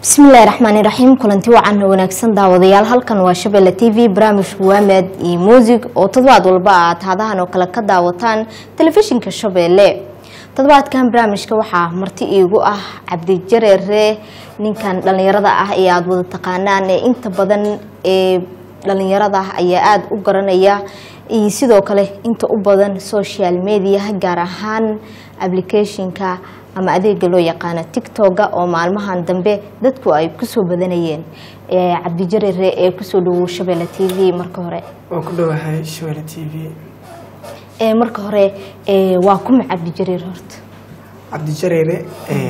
bismillahi raxmaani raxiim kulanti wacan wanaagsan daawadayaal halkan waa shabeelle t v barnaamijka waamed iyo muusig oo toddobaad walba aad hadahan oo kale ka daawataan telefishinka shabeelle toddobaadkan barnaamijka waxaa marti iigu ah cabdijareere ninkan dhallinyarada ah ee aada wada taqaanaan ee inta badan ee dhallinyarada ayaa aada u garanaya iyo sidoo kale inta u badan social media gaar ahaan applicationka ama adeega loo yaqaano tictoga oo maalmahan dambe dadku ay kusoo badanayeen cabdijareere ee kusoo dhawow shabeelle t v marka hore waan ku dhowahay shabeelle t v marka hore waa kuma cabdijareer horta cabdijareere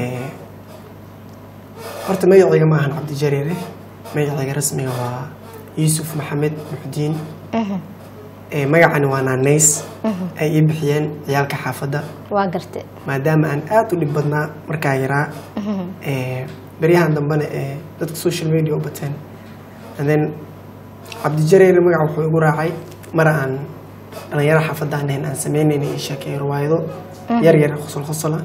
horta magacayga ma ahan cabdijareere magacayga rasmiga waa yuusuf maxamed muxdiin magacani waa naanays ay ii bixiyeen ciyaalka xaafadda waa garte maadaama aan aada u dhib badnaa markaa yaraa beryahan dambena ee dadka social media u bateen and then cabdijareere magaca wuxuu igu raacay mar aan dhalinyaro xaafadda aan ahayn aan sameynayna ii sheekeeyo riwaayado yar yar qosol qosola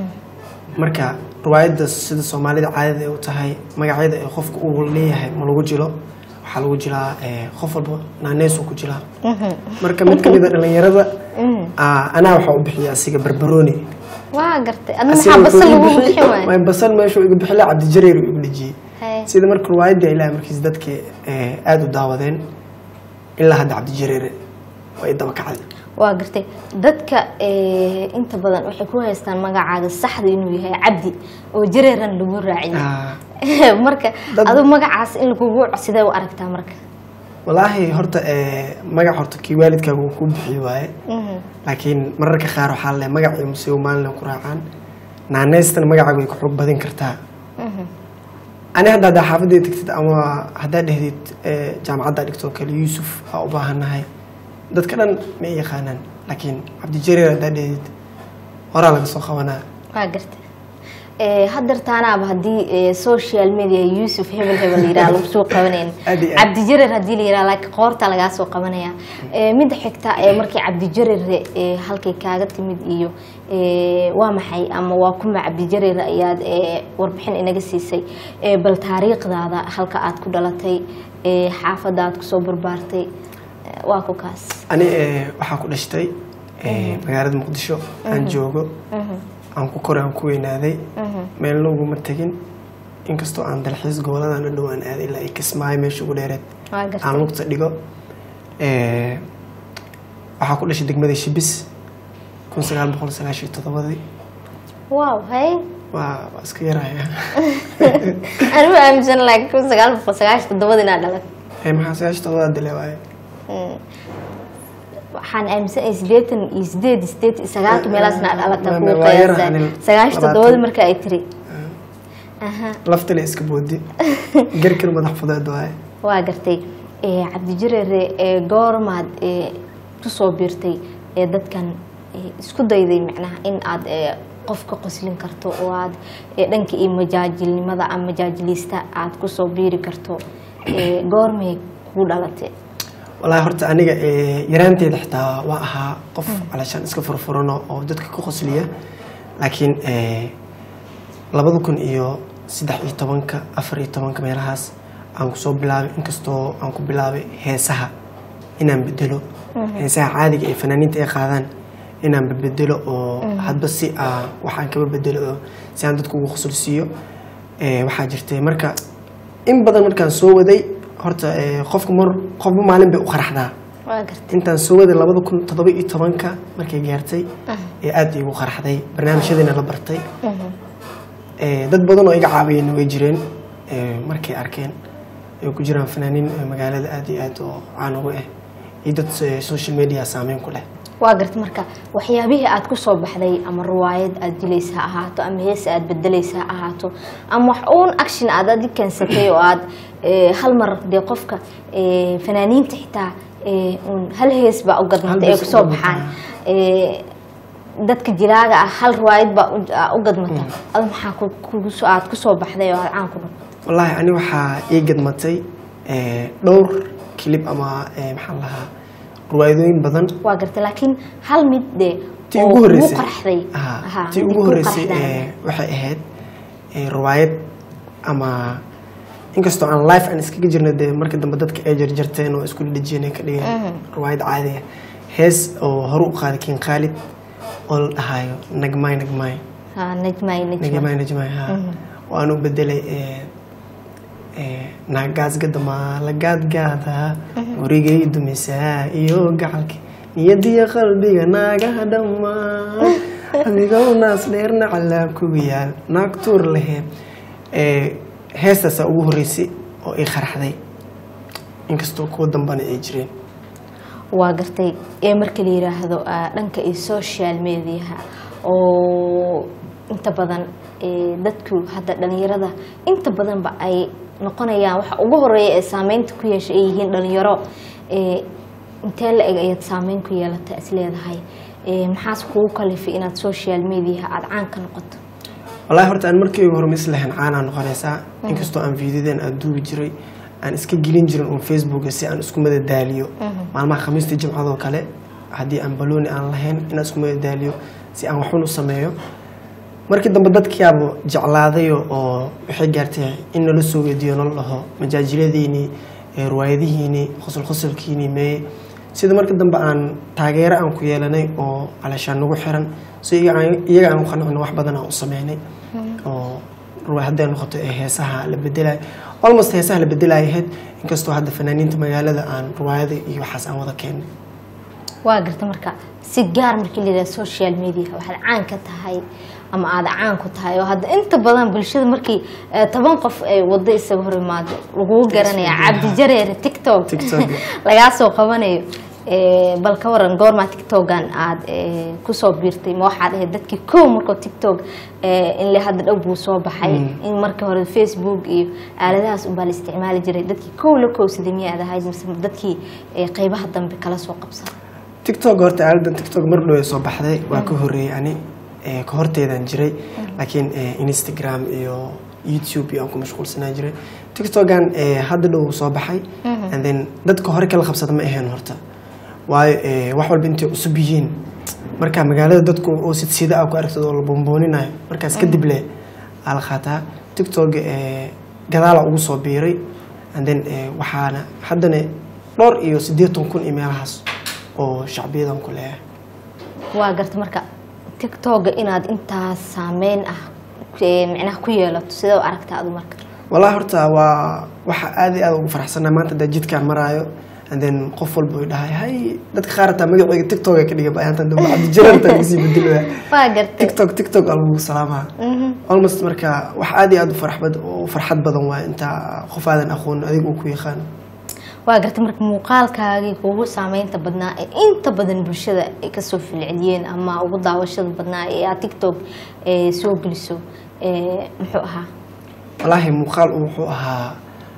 marka riwaayadda sida soomaalida caadada ay u tahay magacyada ee qofka uu leeyahay ma lagu jilo waxaa lagu jilaa qof walba naaneysuu ku jilaa marka mid kamid a dhalinyarada anaa waxaa u bixiya asiga barbarooni waa gartay adna maxaa basal lagu bixin waay may basal meeshuu iga bixila cabdijareer uu igu dhejiyey Hey. sida marka riwaayadda ilaahay markiis dadka aada u daawadeen ilaa hadda cabdijareere waa i daba kacday waa gartay dadka eh, inta badan waxay ku haystaan magacaaga saxda inuu yahay cabdi oo jareeran lagu raaciyay Ah, marka Dad- adu magacaas in lagugu sidee u aragtaa marka walaahi horta eh, magac horta kii waalidkaaga uu ku bixiy waaye Mhm. laakiin mararka qaar waxaa le magacii musiibo maalin ku raacaan naaneystana magacaaga way ku xoog badin kartaa Mhm. ani hadda haddaa xaafaddeeda tagtid ama haddaa dhehdid eh, jaamacadda dhigtoo kale yuusuf aa u baahannahay dadka dhan ma i yaqaanaan laakiin cabdijareer haddaa dhehdid horaa laga soo qabanaa waa gartay Eh, hadeertaanaaba haddii eh, social media yuusuf hebel hebel yiraha lagu soo qabanayn Aad iyo aad. cabdijareer haddii la yiraha laakiin qoorta lagaa soo qabanaya Eh, midda xigta ee markii cabdijareer eh, halkay kaaga timid iyo eh, waa maxay ama waa kuma cabdijareer ayaad eh, warbixin inaga siisay Eh, bal taariikhdaada halka aad ku dhalatay eh, xaafadda aad kusoo barbaartay Eh, waa ku kaas ani eh, waxaa ku dhashtay eh, magaalada muqdisho aan joogo aan ku koray aan ku weynaaday meelna uguma tegin inkastoo aan dalxiis goboladan u dhow aan aaday ilaa ay kismaayo meesha ugu dheereed waa gartay aan lugta dhigo Eh, waxaa ku dhashay degmada shibis kun sagaal boqol sagaashan iyo toddobadii wow hay waa waa iska yaraya anigu aaminsan laakiin kun sagaal boqol sagaashan toddobada inaad dhalat Eh, maxaa sagaashan toddobada dile waaye waxaan aaminsanahay sideetan iyo sideed sideed iyo sagaalka meelaasna aad dhalata Ma- kugu ma- waa yar qiyaasa anin sagaashan labaatan. toddobada marka ay tiri aha laftale iska boodi garkir madax fudeed waaye waa gartay Eh, cabdijareere ee goormaad ee kusoo biirtay ee dadkan eh, isku dayday macnaha in aad eh, qof ka qoslin karto oo aad eh, dhanka iyo majaajilnimada ama majaajiliista aad kusoo biiri karto Eh, goormay kugu dhalatay walaahi horta aniga eh, yaraanteeda xitaa waa ahaa qof calashaan iska furfurano oo dadka ka qosliya laakiin eh, labada kun iyo saddex iyo tobanka afar iyo tobanka meelahaas aan kusoo bilaabay inkastoo aan ku bilaabay heesaha inaan bedelo heesaha caadiga ee fanaaniinta ay qaadaan inaan bedelo oo hadba si ah waxaan kaba bedelo oo si aan dadku ugu qosolsiiyo Eh, waxaa jirtay marka in badan markaan soo waday horta eh, qofka mar qofba maalin bay u qaraxdaa waa gartay intaan soo waday labada kun toddoba iyo tobanka markay gaartay ee aada iigu qaraxday barnaamijyadiina la bartay Eh, dad badan oo iga caawiyeenna way jireen eh, markay arkeen ay ku jiraan fanaaniin eh, magaalada aada iyo aad oo caan ugu ah iyo dad eh, social media saameyn ku leh waa garta marka waxyaabihii aad ku soo baxday ama riwaayad aad jilaysa ha ahaato ama hees aad bedelaysa ha ahaato ama wax uun action aad adi keensatay oo aad eh, hal mar dee qofka eh, fanaaniinta xitaa eh, uun hal hees baa u Hal gadmatay ay hees kusoo u baxaan gadmataa. Eh, dadka jilaaga ah hal riwaayad baa u- aa u gadmata adu maxaa ku- kugu soo- aad kusoo baxday oo aad caan ku noqotay wallaahi ani waxaa ii gadmatay eh, dhowr kilib ama eh, maxaan lahaa ruwaayadooyin badan waa gartay laakiin hal mid dee tii oo ugu kugu horeysay qarxday Aha, Aha, tii mid ugu kugu horeysay qarxday. eh, waxay ahayd eh, riwaayad ama inkastoo aan life aan iskaga jirna dee marka dambe dadka ay jarjarteen oo isku dhejiyeen ka dhigeen riwaayad caadi ah hees oo hore u qaaday kin khaalid oo la dhahayo nagmay nagmay ha najmay najmay nagmay nagmay ha waan u bedelay ee ee naagaasgadamaa la gaadgaada warigay dumisaa iyo gacalka niyadiyo qalbiga naagaha dhammaan adigow naas dheerna calaab kugu yaal naag tuur lehe ee heestaasaa ugu horreysay oo ay qaraxday inkastoo kuwa dambana ay jireen waa gartay ee marka la yiraahdo ah, dhanka iyo social mediaha oo inta badan ee, dadku hadda dhalinyarada inta badanba ay noqonayaan waxa ugu horeeya ee saameynta ku yeesha ay yihiin dhalinyaro ee, intee la eg ayaad saameyn ku yeelata is leedahay Ee, maxaas kugu kalifay inaad social mediaha aada caan ka noqoto wallaahi horta aan markii ugu hormays lahayn caanaa noqonaysaa inkastoo aan fiidiyadeen aan duubi jiray aan iska gelin jirin uun facebooka si aan isku madadaaliyo maalmaha khamiista jimcadoo kale haddii aan balooni aan lahayn inaan isku madadaaliyo si aan waxun u sameeyo markii dambe dadkiyaaba jeclaadayo oo waxay gaartay in nala soo weydiiyo nala dhaho majaajiladiinii ee riwaayadihiinii qosol qosolkiinii meeye sida marka dambe aan taageero aan ku yeelanay oo calaashaan nagu xiran so iyaga aan- iyaga aan u qancino wax badan aan u sameynay oo ruwa hadday noqoto ee heesaha la bedelayo almost heesaha la bedelayo ahayd inkastoo hadda fanaaniinta magaalada aan riwaayada iyo waxaas aan wada keenay waa garta marka si gaar markii la yidhaha social media waxaad caan ka tahay ama aada caan ku tahay oo hadda inta badan bulshada markii eh, toban qof ay wado isaga hor imaado lagugu garanaya cabdi jareere tiktok TikTok. lagaa soo qabanayo Eh, bal ka waran goormaa tiktokan aada eh, kusoo biirtay ma waxaad ahayd dadkii kow markoo tiktok eh, in le hadda dhow buu soo baxay in markii hore facebook iyo aaladahaas unbaa la isticmaali jiray dadkii kow la kowsaday miyaad ahayd mise dadkii eh, qeybaha dambe kala soo qabsada tiktok horta aaladan tiktok mar dhow ay soo baxday waa ka horreeyay ani ee, ka horteedaan jiray laakiin ee, instagram iyo youtube iyo aan ku mashquulsanaa jiray tiktokan ee, hadda dhow soo baxay and then dadka hore kala qabsada ma ahayn horta waayo ee, wax walba intay cusub yihiin marka magaalada dadku oo sidsida ah ku aragtid oo la boonbooninayo markaas kadib le aa la qaataa tiktok ee, gadaala ugu soo biiray and then ee, waxaana haddana dhowr iyo siddeetan kun iyo meelahaas oo shacbiyadan ku leeyahay waa garta marka tiktoka inaad intaas saameyn ah eh, micnaha ku yeelato sidee u aragtaa adu marka wallahi horta waa waxa aad iyo aad ugu faraxsanaa maanta hadaa jidkaan maraayo and then qof walba uu dhahay hay dadka qaar hataa magaceyga tiktok ay ka dhiga bayaantan dambe cabdijararta lagasii bedelaya waa gartay tiktok tiktok aa lagu salaamaa almost marka wax aad iyo aad u farxbad u farxad badan waa intaa qof aadan aqoon adiga uu ku yaqaan waa gartay marka muuqaalkaagii kugu saameynta badnaa ee inta badan bulshada ay kasoo filceliyeen ama ugu daawashada badnaa ee aad tiktok eh, soo geliso eh, muxuu ahaa wallaahi muuqaal uu wuxuu ahaa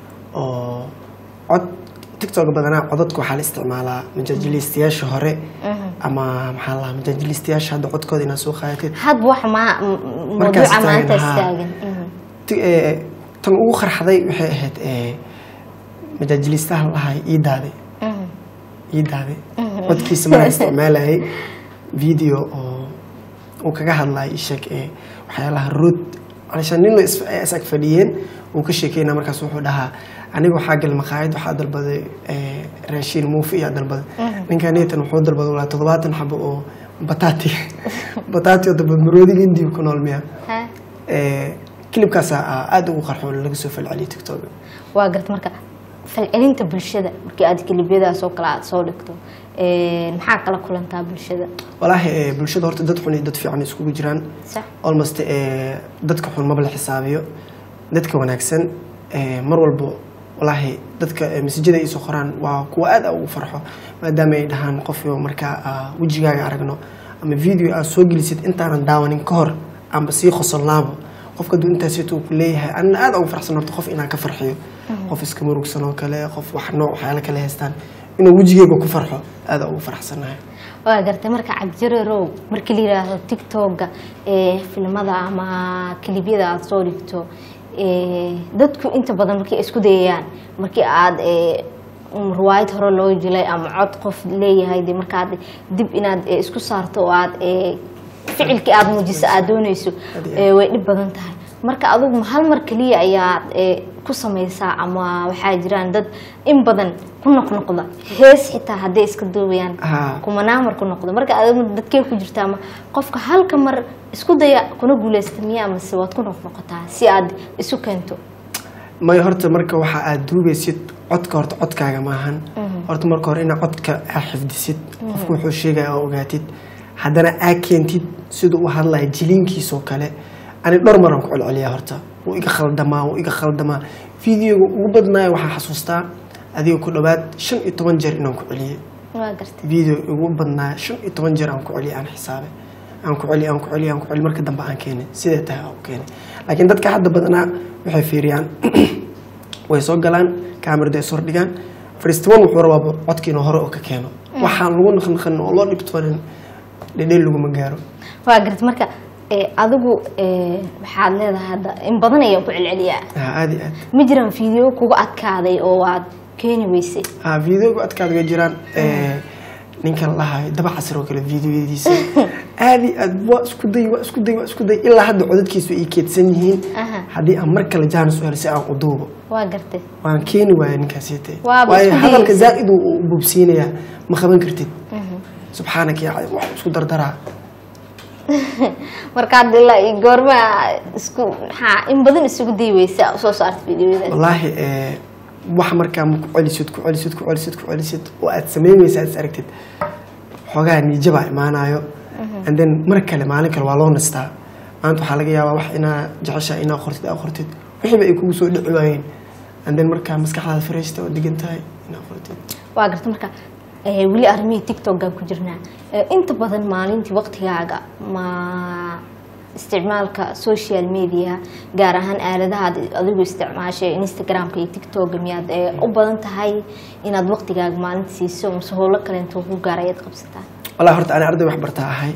oo cod tiktok badanaa codadka waxaa la isticmaalaa majaajiliistayaasha hore ama maxaa la majaajiliistayaasha hadda codkooda inaad soo qaadatid hadba wax ma Markaas mawduuca maanta taagan, haa. istaagan Mhm. Ti- ee, tan ugu qarxaday waxay ahayd ee, majaajiliistaha lahay ii daaday Mhm. ii daaday codkiisa maraan isticmaalayay video oo uu kaga hadlayay sheeg ee waxyaalaha rood calishaan nin la is- ay isag fadhiyeen uu ka sheekeynaa markaas wuxuu dhahaa aniga waxaa gal maqaayad waxaa dalbaday ee, raashiin muufi iyaa dalbaday ninkaneetan wuxuu dalbaday walaa toddobaatan xabo oo bataati bataati oo dalbad maroodiga indiya ku nool miya Ha? Ee, kilibkaasaa aada ugu qarxoon laga soo falceliyay tiktok waa garta marka falcelinta bulshada markii aad kelibyadaas oo kale aad soo dhigto eh, maxaa kala kulantaa bulshada walaahi ee, bulshada horta dad xun iyo dad fiican iskugu jiraan sax almost ee, dadka xun maba la xisaabiyo dadka wanaagsan ee, mar walbo walaahi dadka ee, masajada ay soo qoraan waa kuwa aad ugu farxo maadaama ay dhahaan qofyo markaa aa wejigaaga aragno ama video aad soo gelisid intaanan daawanin ka hor amba sii qosolnaabo qofka duu intaasito ku leeyahay anna aad ugu farxsan horta qof inaan ka farxiyo qof iska murugsan oo kale qof wax nooc waxyaala kale haystaan inuu wejigeyga ku farxo aad ugu farxsanahay waa gartay marka cabdijareerow markii la yidhaahdo tiktoka ee filimada ama kelibyada aada soo dhigto ee, dadku inta badan markay isku dayayaan markii aad ee, um, riwaayad hore loo jilay ama cod qof leeyahay de markaad dib inaad ee, isku saarto oo aad ee, ficilkii aada muujiso aada dooneyso ee, way dhib badan tahay marka adigu ma hal mar keliya ayaad ee, ku samaysaa ama waxaa jiraan dad in badan ku noqnoqda hees xitaa hadday iska duubayaan Haa. kumanaa mar ku noqdo marka adigu dadkee ku jirtaa ama qofka halka mar isku daya kuna guuleysta miya amase waad ku noqnoqotaa si aad isu keento may horta marka waxa aad duubaysid codka horta codkaaga maahan horta marka hore inaad codka aad xifdisid qofku wuxuu sheegaya oo ogaatid haddana aad keentid siduu u hadlaya jiliinkiisoo kale ani dhowr maraan ku celceliyaa horta wuu iga khaldamaa wuu iga khaldamaa videoga ugu badnaayo waxaa xasuustaa adiga ku dhowaad shan iyo toban jeer inaan ku celiyey waa gartay video ugu badnaa shan iyo toban jeer aan ku celiyay aan xisaabay aan ku celiy aan ku celiy aan ku celiy marka dambe aan keenay sidee tahay aan u keenay laakiin dadka hadda badanaa waxay fiiriyaan way soo galaan kaamirada ay sordhigaan fariistaman wuxuu rabaa codka inuu hore oo ka keeno waxaan lagu naqnaqan oo loo dhibtoonin dhedheel laguma gaaro waa gartay marka ee, adigu ee, waxaad leedahay hadda in badan ayaan ku celceliyaa ha aad iyo aad ma jiraan video kugu adkaaday oo aad keeni weysay ha videoga adkaad ga jiraan ee, ninka la lahayo daba casir oo kale videoyadiisa aad iyo aad waa isku day waa isku day waa isku day ilaa hadda codadkiisu ay keedsan yihiin Aha. haddii aan mar kale jaanis u helo si aan u duubo waa gartay waan keeni waaya ninkaasite Waaba waayo isku hadalka dayaysa. zaa'id uu u bubsiinayaa ma qaban kartid subxaanaka yaa wax isku dardaraa markaad ilaa iyo goorma isku maxaa in badan isugu day weysa soo saarta videoyadaas wallaahi ee, wax markaa ma ku celisid ku celisid ku celisid ku celisid oo aad samayn weysa aad is aragtid xoogaa niijabaa imaanayo and then mar kale maalin kale waa loo nastaa maanta waxaa laga yaabaa wax inaa jeceshaa inaa qortid aa qortid wixiiba ay kugu soo dhici waayeen and then markaa maskaxdaada fareysta oo degan tahay inaa qortid waa garta marka ee, weli arrimihii tiktokaan ku jirnaa Ee, inta badan maalintii waqtigaaga ma isticmaalka social media gaar ahaan aaladaha aad adigu isticmaashay instagramka iyo tiktoka miyaad ee, u badan tahay inaad waqtigaaga maalinta siiso mase howlo kaleento ku gaar ayaad qabsataa wallahi horta ani arday waxbartaa ahay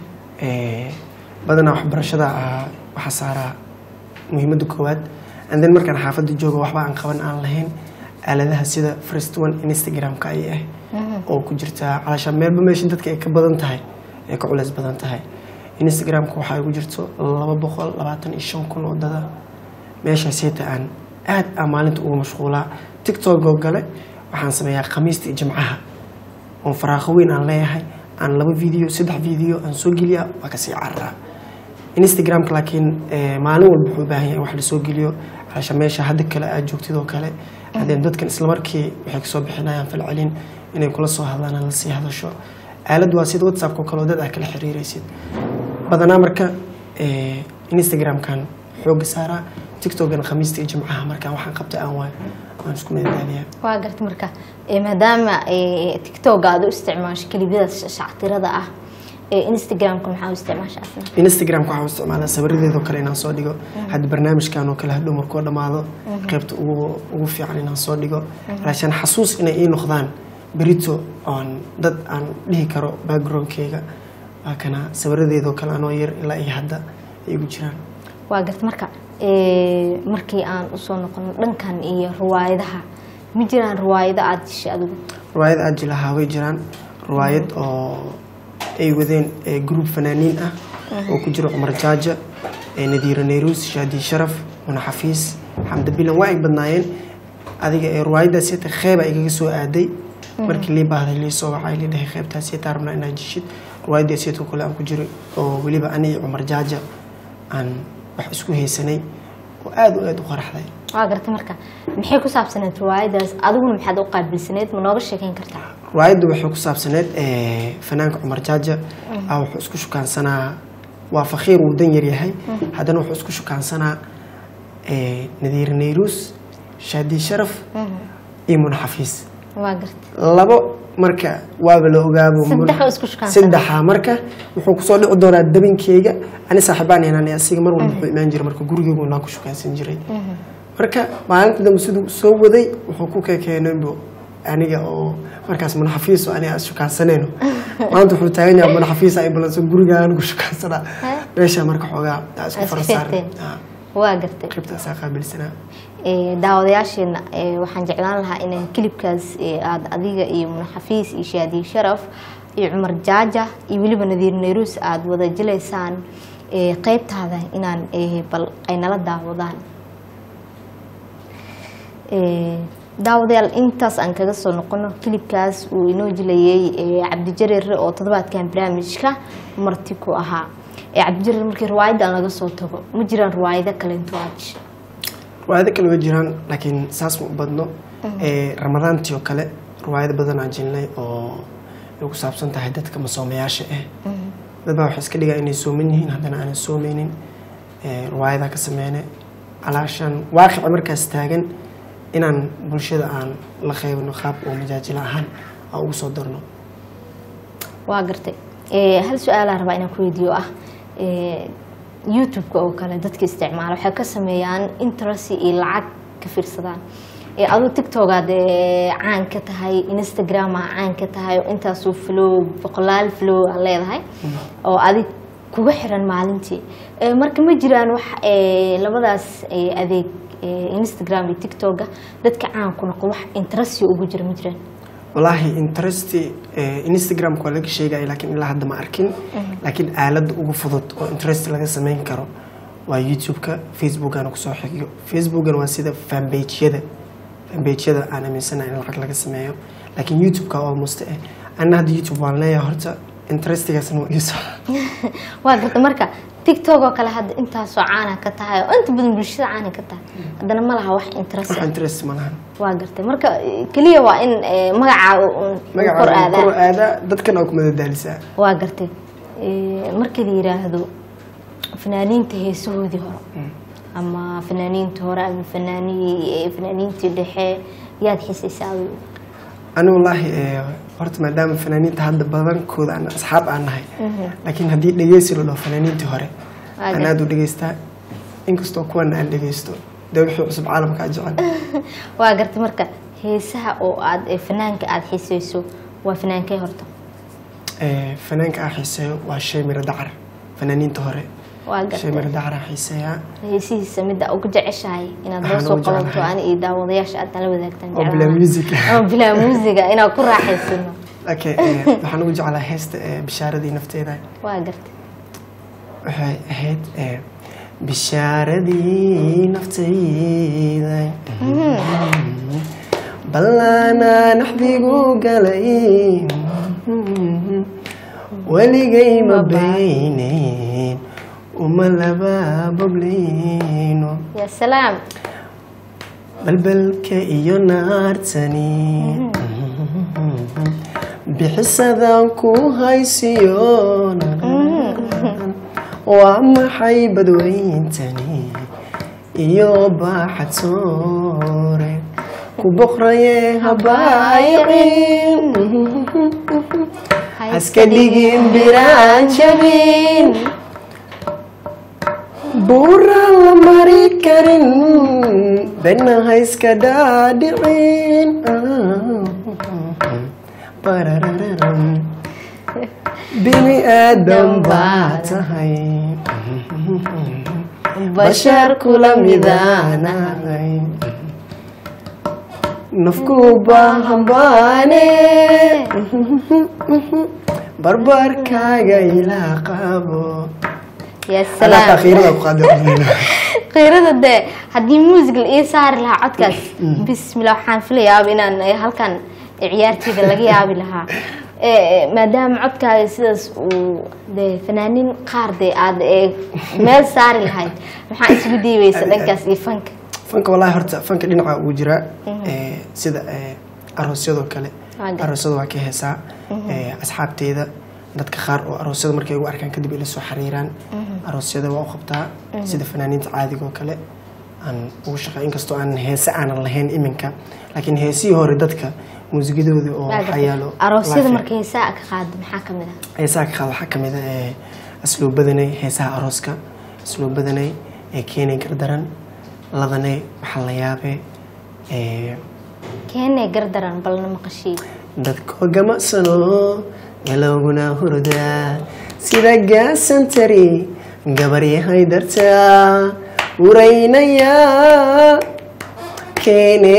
Ee, badanaa waxbarashada ah waxaa saaraa muhiimadda koowaad and then markaan xaafadda joogo waxba aan qaban aan lahayn aaladaha sida first one instagramka ay ah oo ku jirta calaashaan meelba meesha dadka ay ka badan tahay ay ka culeys badan tahay instagramka waxaa igu jirto laba boqol labaatan iyo shan kun oo dada meeshaas heeta aan aad aan maalinta ugu mashquulaa tiktok oo gale waxaan sameeyaa khamiista iyo jimcaha oon faraaqo weyn aan leeyahay aan laba video saddex video aan soo geliya waa kasii cararaa instagramka laakiin eh, maalin walba wuxuu u baahan yahay in wax lasoo geliyo calasha meesha hadda kale aad joogtid oo kale haddeen dadkan islamarkii waxay kasoo bixinayaan falcelin inay kula soo hadlaan aan lasii hadasho aalad waa sida whatsappka oo kale oo dad aad kala xiriiraysid badanaa marka eh, instagramkan xooga saaraa tiktokgan khamiista iyo jimcaha markaan waxaan qabta aan waay waan isku madadaaliyaa waa garta marka ee, maadaama ee, tiktoka aad u isticmaasho kelibada shactirada ah ee instagramka maxaa u isticmaasha asna instagramka waxaan u isticmaalaa sawiradeedoo kale inaan soo dhigo hadda barnaamijkan oo kale hadhow markuu dhammaado qaybta ugu ugu fiican inaan soo dhigo raashaan xasuus inay ii noqdaan berito oon dad aan dhihi karo backgroundkeyga waa kana sawiradeedoo kale anoo yar ilaa iyo hadda ay igu jiraan waa garta marka ee, markii aan usoo noqono dhankan iyo riwaayadaha ma jiraan riwaayado aada dishay adigu riwaayad aad jilahaa way jiraan riwaayad oo ay wadeen ee group fanaaniin ah oo ku jiro cumar jaaja ee nadiiro neyruus shaadi sharaf muna xafiis xamda bilan waa ay badnaayeen adiga ee riwaayadaas yata qeyba igaga soo aaday markii lii baahday lii soo wacay lii dhahay qeybtaas yataa rabnaa inaa jishid riwaayadaas yata kale aan ku jiro oo weliba ani iyo cumar jaaja aan wax isku haysanay oo aad u aad u qaraxday waa garta marka maxay ku saabsaneed riwaayadaas adiguna maxaad u qaabilsaneed ma nooga sheekeyn kartaa riwaayadda waxay ku saabsaneed eh, fanaanka cumar jaaja ah wuxuu isku shukaansanaa waa fakiir wuu dan yaryahay haddana wuxuu isku shukaansanaa eh, nadiir neyruus shaadi sharaf iyo mun xafiis waa garta labo marka waaba la ogaabo Mun- Saddex oo isku shukaansan. saddexa marka wuxuu kusoo dhici doonaa dabinkeyga ani saaxiibaan inaan asiga mar walba wuxuu imaan jiray marka gurigeygu naan ku shukaansan jiray marka maalinta dambe siduu soo waday wuxuu ku kekeenaybo aniga oo markaas manaxafiis oo aniga shukaansanayno maanta wuxuu taagan yahay manaxafiis ay balanso guriga anigu shukaansanaa meesha marka xoogaa aa isku Waa isku farasaarnay feerteen. waa gartay qeybtaasaa qaabilsanaa Ee, daawadayaasheena ee, waxaan jeclaan lahaa in kilibkaas ee, aad adiga iyo munaxafiis iyo shaadiye sharaf iyo cumar jaaja iyo weliba nadiir neyruus aad wada jilaysaan ee, qeybtaada inaan ee, bal ay nala daawadaan Ee, daawadayaal intaas aan kaga soo noqono kilibkaas uu inoo jilayay ee, cabdijareer oo toddobaadkan barnaamijka marti ku ahaa ee cabdijareer markii riwaayadan laga soo tago ma jiraan riwaayado kalento aaj riwaayado kale way jiraan laakiin saas ma u badno Ee, ramadaantii oo kale riwaayado badan aan jirnay oo ay ku saabsan tahay dadka masoomayaasha ah dad baa waxay iska dhigaa inay sooman yihiin haddana aanay soomeynin Ee, riwaayadaa ka sameyne alaashan waaqica markaas taagan inaan bulshada aan la qaybno qaab oo majaajilo ahaan aan ugu soo darno waa gartay Ee, hal su-aalaa rabaa inaan ku weydiiyo ah ee, youtube-ka oo kale dadka isticmaala waxay ka sameeyaan interest iyo lacag ka fiirsadaan Ee, aduu tiktokaad ee, caan ka tahay instagrama caan ka tahay oo intaasuu flow boqolaal flow aa leedahay oo adig kuga xiran maalintii Ee, marka ma jiraan wax ee, labadaas ee, adeeg ee, instagram iyo tiktoka dadka caan ku noqdo wax interest ugu jira ma jiraan walaahi interest instagramka waa laga sheegaya laakiin ilaa hadda ma arkin laakiin aaladda ugu fudud oo interest laga sameyn karo waa youtube-ka facebookana kusoo xigiyo facebookana waa sida fanbageyada fanbageyada aan aaminsanahay in lacag laga sameeyo laakiin youtube-ka almost eh anna hadda youtube waan leeyahay horta interestigaasna waa iiso waa garta marka tiktok oo kale hadda intaasoo caana ka tahay oo inta badan bulshada caana ka tahay haddana ma laha wax interest wax ah. interest ma lahan waa gartay marka eh, keliya waa in eh, magacaaga uun uu kor magaca kor aadaa aadaa dadkana waa ku madadaalisaa waa gartay Eh, marka la yiraahdo fanaaniinta heesahoodii hore ama fanaaniinta hore ama fanaanii fanaaniintii dhexe yaad xiisaysaa adigu ani wallaahi eh, horta maadaama fanaaniinta hadda badankooda aan asxaab aan nahay laakiin haddii dhegeysi la dhaho fanaaniintii hore Waa aan gartay. aada u dhegeystaa inkastoo kuwana aan dhegeysto dee wixii cusub caalamka aan jecel waa gartay marka heesaha oo aad eh, fanaanka aad xiisayso waa fanaankee horta Eh, fanaanka aan xiiseeyo waa shay miro dacar fanaaniinta hore waa shay miro gartay dacar aan xiiseeyaa heesihiisa midda ugu jeceshahay inaad noo Waxaan soo ugu qabato jeclahay. ani iyo daawadayaasha aad nala wadaagtaan oo jeclaan bilaa lahaa. music oo bilaa muusiga inaan ku raaxaysano okay eh, waxaan ugu jeclaa heesta eh, bishaaradii nafteeda waa gartay waxay ahayd eh, bishaaradii naftayda ballaana naxdigu galay weligay ma baynayn uma laba bogleyno yaa salaam balbalka iyo naartani bixisadan ku haysiyo waa maxay badweyntani iyo baaxatoore ku boqraye habaayicin haska dhigin biraan jabin buuraan la mari karin bena hayska dhaadhicin barararam bini aadam baa tahay bashar kula midaanahay nafku baahan baane barbarkaaga ilaa qabo yaa Alaa salaam takhiirada ku qaadi qiirada dee haddii muusig la ii saari lahaa codkaas bismillah waxaan filayaaba inaan eh, halkan ciyaarteyda laga yaabi lahaa Eh, eh, maadaama codkaaga sidaas uu dee fanaaniin qaar dee aad eh, meel saari lahayd maxaa isugu diibaysa dhankaas iyo fanka fanka wallaahi horta fanka dhinaca ugu jiraa Eh, sida eh, aroosyadoo kale Waa gartay. aroosyada waa ka heesaa Eh, asxaabteyda dadka qaar oo aroosyada markay igu arkaan kadib ay la soo xariiraan aroosyada waa u qabtaa sida fanaaniinta caadiga oo kale aan ugu shaqeey inkastoo aan heese aanan lahayn iminka laakiin heesihii hore dadka muusigadoodii oo Waa waxaa gartay. yaalo aroosyada live marka heesaa ka qaado maxaa ka mid ah heesaha ka qaad waxaa ka mid ah eh, asluub badanay heesaha arooska asluub badanay ee keenay gardaran ladanay waxaa la yaabee eh, keenee gardaran balna maqashii dadkoo gamacsano galowguna hurdaa sida gaasantari gabaryahay dartaa uraynaya keene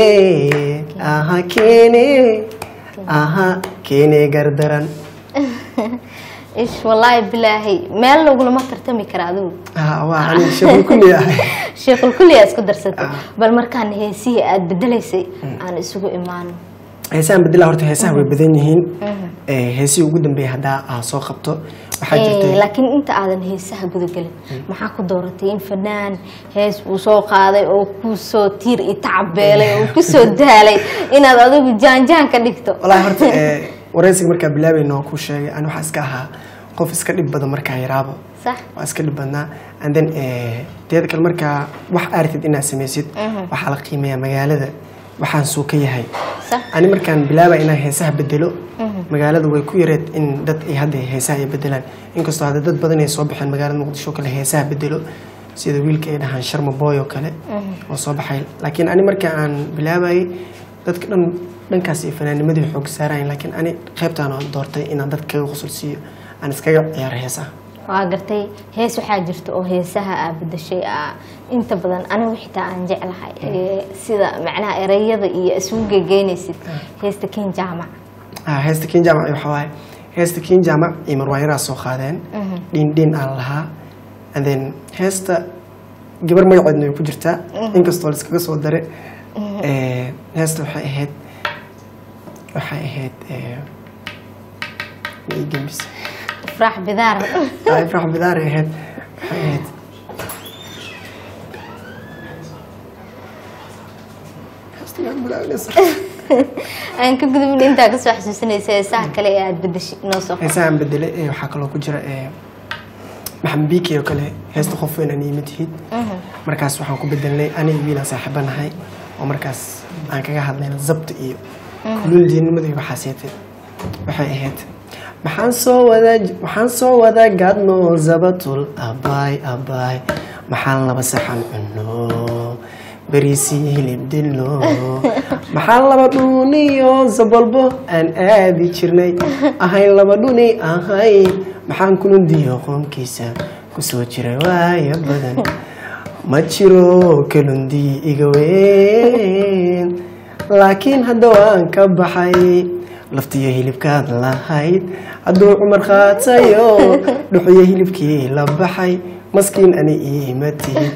aha keene aha keene gardaran ish wallaahi bilaahi meel lagulama tartami kara adigu Ah, waa ani shaqo kulli ahay sheekul kulliyaa isku darsatay bal markaan heesihii aada bedelaysay aan isugu imaano heesahan bedela horta heesaha way badan yihiin Eh, heesihii ugu dambeeyay haddaa aa soo qabto waxaa Eh, jirtay laakiin inta aadan heesaha gudagelin maxaa ku dooratay in fanaan hees uu soo qaaday oo kusoo tiir i tacabeelay oo kusoo daalay inaad adigu jaanjaan ka dhigto walahi horta eh, wareysiga markaa bilaabayna waan kuu sheegay ani waxaa iska ahaa qof iska dhib badan markaa yaraabo sax waa iska dhib badnaa and then eh, teeda kale markaa wax aartid inaad samaysid waxaa la qiimeeyaa magaalada waxaan suu ka yahay sax ani markaan bilaaba inaan heesaha bedelo magaalada way ku yareed in dad ay hadda heesaha ay bedelaan inkastoo hadda dad badan ay soo baxeen magaalada muqdisho oo kale heesaha bedelo sida wiilka ay dhahaan sharma boy oo kale oo soo baxay laakiin ani marka aan bilaabayay dadka dhan dhankaas iyo fanaanimadii xoog saarayan laakiin ani qaybtaan aan doortay inaan dad kaga qusul siiyo aan iskaga ciyaaro heesaha waa gartay hees waxaa jirta oo heesaha aa bedashay aa inta badan anigu xitaa aan jeclahay Eh, sida macnaha ereyada iyo isugu gegeynaysid heesta ken jaamac Ah, heesta kin jaamac waxaa waaye heesta kin jaamac iyo marwaayaraa soo qaadeen dhiin dhiin aan lahaa and then heesta gabar magaceedna way ku jirtaa inkastoo la iskaga soo dare Eh, heesta waxay ahayd waxay ahayd eh, ma ii gembisay ifraax bidaar Ah, ifraax bidaaray ahayd waxay ahayd Heesta yaa mulaalinaysa. aan ka gudubin intaa kasoo xasuusinaysa heesaha kale ee aada bedashay noo soo heesahan bedele ee waxaa kaloo ku jira ee maxamed biiki oo kale heesta qof weyn aan iima tihid markaas waxaan ku bedelnay aniga wiilaan saaxiiba nahay oo markaas aan kaga hadlayna zabta iyo kululdiinimada iyo waxaaseete waxay ahayd maxaan soo wada waxaan soo wada gaadno zabatul abaay abaay maxaan laba saxan cunno beriisii hilib dilno maxaan laba dhuniyo zabalbo aan aadi jirnay ahayn laba dhuni ahayn maxaan kulundiyo qoomkiisa kusoo jiray waayo badan ma jiro kalundi iga weyn laakiin hadda waan ka baxay laftiyo hilibkaad lahayd hadduu cumar qaatayo dhuxiyo hilibkii la baxay maskiin ani iima tihid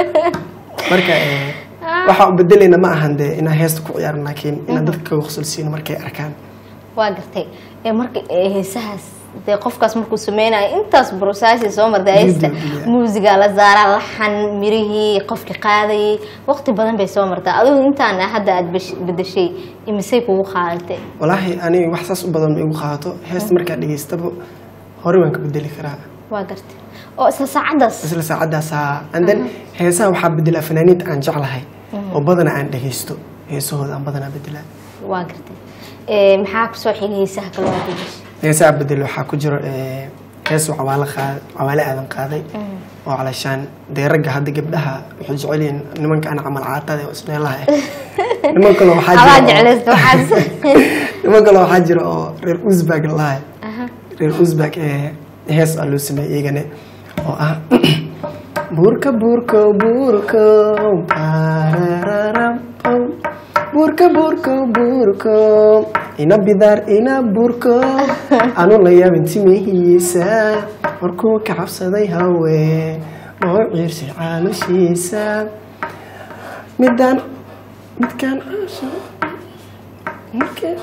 marka eh, waxaa u bedelayna ma ahan de inaan heesta ku ciyaaran laakiin inaan dadka kaga qusulsiino markay arkaan waa gartay ee marka ee heesahaas dee qofkaas markuu sameynayo intaas brosaasi soo martay heesta Video, muusiga la saaraa laxan mirihii qofki qaadayay waqti badan bay soo martaa adigu intaan hadda aada besh- bedeshay imisay kugu qaadatay walaahi aniga wax saas u badan ma igu qaadato heesta markaa dhegaystaba hore waan ka bedeli karaa waa gartay oo isla saacaddaas isla saacadaasaa and then heesaha waxaa bedelaa fanaaniinta aan jeclahay oo badana aan dhegaysto heesahooda aan badanaa bedelaa waa gartay ee maxaa kusoo xigay heesaha kale waa bedeshay heesaha bedel waxaa ku jiro eh, hees oo cawaale qaad cawaale aadan qaaday oo calashaan dee ragga hadda gabdhaha waxay jecel yihiin nimanka aan camal caatada oo ismeelaha ah niman kale waxaa adaa jira oo- jeclaysta waxaas niman kale waxaa jira oo reer uzbag lahay Aha. reer uzbag ee hees aa loo sameeyey iyagane oo ah buurka buurko buurko barararam, pam. buurka buurko buurko ina bidaar ina buurko anu la yaabin timihiisa markuu ka cabsaday haween oo ciirsay caalushiisa midaan midkaan caasha markee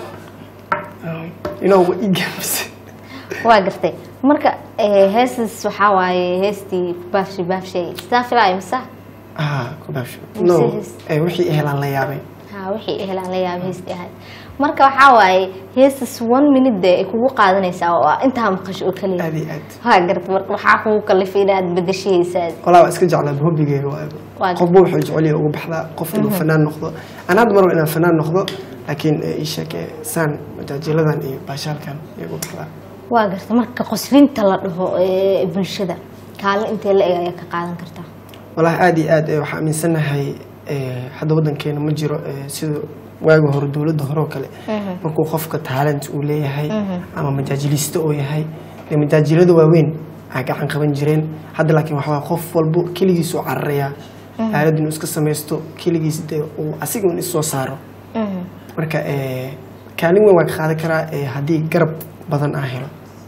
inoo wa igambise waa gartay marka ee, heestas waxaa waaye heestii baafshi baafshay sidaa filaayo mise ah kubaabsho Mise no hees. ee wixii helaan la yaabay ha wixii ehelaan la yaaba heestii ahayd marka waxaa waaye heestas one minute dee ay kugu qaadanaysaa oo ah intaa maqasho oo kaliya aad iyo aad waa gartay marka waxaa kugu kalifay inaad bedeshay heesaad walaa waa iska jeclaa hobigeyga Waa waa qofba wuxuu jecel yahay ugu baxdaa qof inuu fanaan noqdo aan hadda mar inaan fanaan noqdo laakiin ee, ii sheeg ee, saan majaajiladan iyo baashaalkan iyo ugu baxdaa waa gartay marka qoslinta la dhaho ee bulshada kaalin intee la eg ayaa ka qaadan kartaa walaahi aad iyo aad ee, waxaa aaminsanahay ee, hadda wadankeena ma jiro ee, sida waagi hore dowladda hore oo kale markuu qofka talent uu leeyahay ama majaajiliiste uu yahay dee majaajilada waaweyn aa gacan qaban jireen hadda laakiin waxaa waaye qof walbo keligiis uu cararayaa aalad inuu iska samaysto keligiis dee uu asiga un is soo saaro marka ee, kaalin weyn waa ka qaadan karaa ee, haddii garab badan aa helo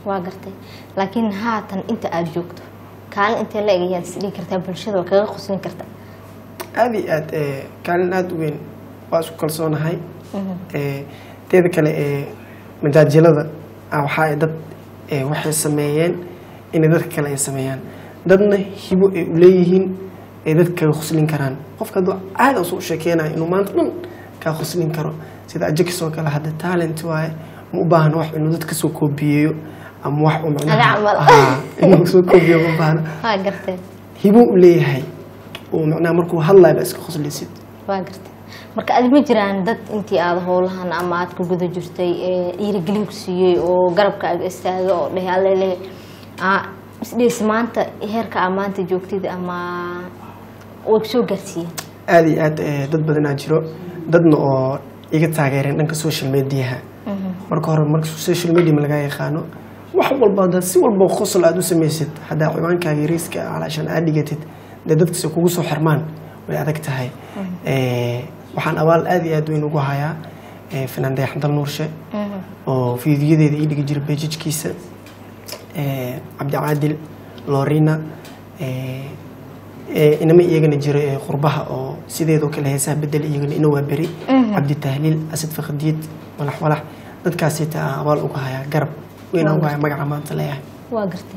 waa gartay laakiin haatan inta aada joogto kaalin intee la eg ayaad isdhigi kartaa bulshada waa kaga qoslin karta aada iyo aad ee, kaalin aada u weyn waa isku kalsoonahay Ee, teeda kale ee majaajilada ah, waxaa ay dad ee, waxay sameeyeen inay dadka kale ay sameeyaan dadna hibo ay u leeyihiin ay dadka kaga qoslin karaan qofka hadduu caada usoo sheekeynayo inuu maanta dhan kaa qoslin karo sida ajakis oo kale hadda talent waaye ma u baahna wax inuu dadka soo koobiyeeyo ama wax uu Aga macnaha camal. Haa, inuu soo koobiyo ma baahna waa gartay hibo u leeyahay oo macnaha markuu hadlayo ba iska qoslaysid waa gartay marka adi ma jiraan dad intii aada howlahan ama aad ku guda jirtay ee dhiirigelin ku siiyey oo garabkaaga istaaga oo dheh allele isdhees maanta heerka aa maanta joogtid ama way ku soo gaarsiiyeen aada iyo aad eh, dad badanaa jiro dadna oo iga taageereen dhanka social mediaha marka hore marka social media ma laga yaqaano wax walba haddaad si walba qosol aada u samaysid haddaa ciwaankaaga yariiska calaashan aad dhigatid dee dadkasi kugu soo xirmaan way adag tahay Eh, waxaan abaal aada iyo aad weyn ugu hayaa eh, fanaan dayax dal nuurshe oo fiidiyadeeda ii dhigi jira bejijkiisa eh, cabdicaadil lorina eh, eh, inama iyagana jiro ee qurbaha oo sideedoo kale heesaha bedel iyagana ina waa beri cabdi tahliil asad fakadiid walax walax dadkaasita aan abaal uga hayaa garab weynaan uga hayaa magaca maanta leeyahay waa gartay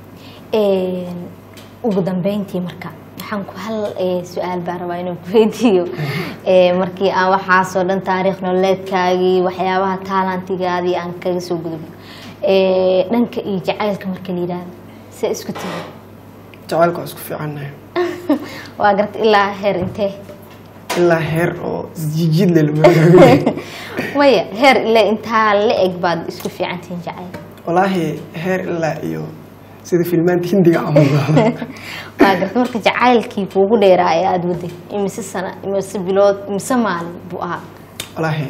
ugu dambeyntii marka waxaan ku hal eh, su-aal baan rabaa inaan ku weydiiyo Eh, markii aan waxaasoo dhan taariikh nololeedkaagii waxyaabaha taalantigaadii aan kaga soo gudubno Eh, dhanka iyo jacaylka marka la yidhaahdo se isku tiri jacaylka waa isku fiicannahay waa gartay ilaa heer intee ilaa heer oo isjijiid le lama maya heer ilaa intaa la eg baad isku fiicantihiin jacayl walaahi heer ilaa iyo sida filmaanta hindiga camal waa gartay marka jacaylkii kuugu dheeraa ee aada waday imise sana imise bilood imise maalin buu ahaa walaahi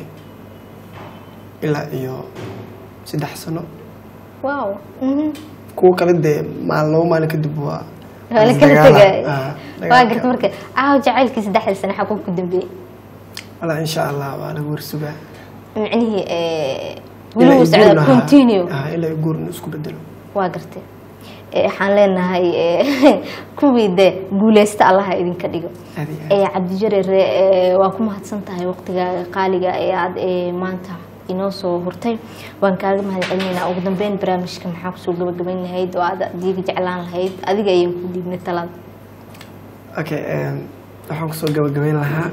ilaa iyo saddex sano wow mhm. kuwa kale dee maal laba maalin kadib waa waa la kala dagaala. tegay Ah, waa dagaalka. gartay marka aaw jacaylkii saddexda sane xaguu ku dambeeyey walaa insha allah waa lagu warsugaa micnihii eh, Ilaa weli uu ay socda guurna ahaa. continue Ah, ilaa ay guurna isku bedelo waa gartay Eh, waxaan leenahay eh, kuwii de guuleysta allaha idinka dhigo aad iyo aad Eh, cabdijarere eh, waa ku mahadsan tahay waqtigaaga qaaliga ee aada eh, maanta inoo soo hurtay waan kaaga mahad celinaynaa ugu dambeyn barnaamijka maxaa kusoo gabagabayn lahayd oo aad adiga jeclaan lahayd adiga ayaan ku dhiibnay talada okay em, waxaan kusoo gabagabayn lahaa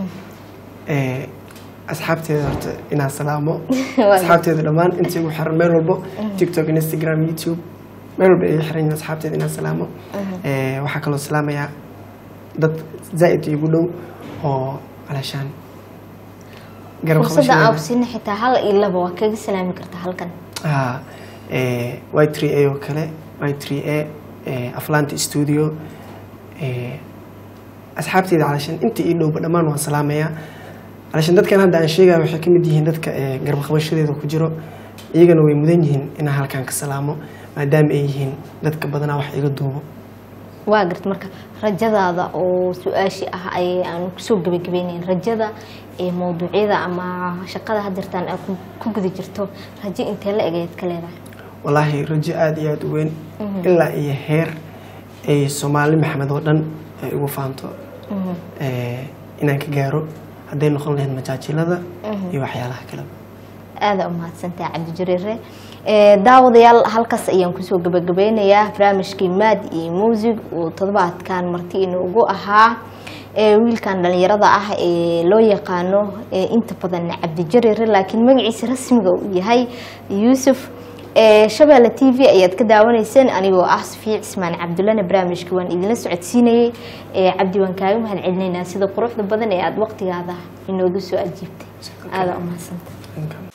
eh, asxaabteeda horta inaan salaamo Waa asxaabteeda dhammaan intii ugu xiran meel walbo tiktok instagram youtube meel walba ay xiran yihiin asxaabteeda inaan salaamo Eh, waxaa kaloo salaamayaa dad zaa'id igu dhow oo calaashaan garab fursadda aan qabashadeeda ku siinay xitaa hal iyo laba waa kaga salaami kartaa halkan Ah, eh, y3a oo kale y3a eh, aflanta studio eh, asxaabteyda calashan inta ii dhowba dhammaan waan salaamayaa calashan dadkan hadda aan sheegaya waxay ka mid yihiin dadka eh, garab qabashadeeda ku jiro iyagana way mudan yihiin inaan halkan ka salaamo maadaama ay yihiin dadka badanaa wax iga duubo waa garta marka rajadaada oo su-aashii ah ay aan kusoo gabagabeynayn rajada ee mawduucyada ama shaqada hadirtaan aad ku- ku guda jirto rajo intee la egayd ka leedahay walaahi rajo aada iyo aada u weyn ilaa iyo heer ay soomaali maxamed oo dhan ay ugu faanto eh, inaan ka gaaro hadday noqon lahayd majaajilada iyo waxyaalaha kaleba aada u mahadsantahay cabdijareere Eh, daawadayaal halkaas ayaan kusoo gabagabeynayaa barnaamijkii maad iyo muusig uu toddobaadkan marti inoogu ahaa Eh, wiilkan dhalinyarada ah ee loo yaqaano eh, inta badan cabdijareere laakiin magaciisa rasmiga uu yahay yuusuf Eh, shabeelle t v ayaad ka daawanayseen anigoo ah safiic ismaan cabdullana barnaamijka waan idinla socodsiinayey Eh, cabdi waan kaaga mahad celinaynaa sida quruxda badan ee aada waqtigaada inoogu soo ajiibtay aada u mahadsanta Inka-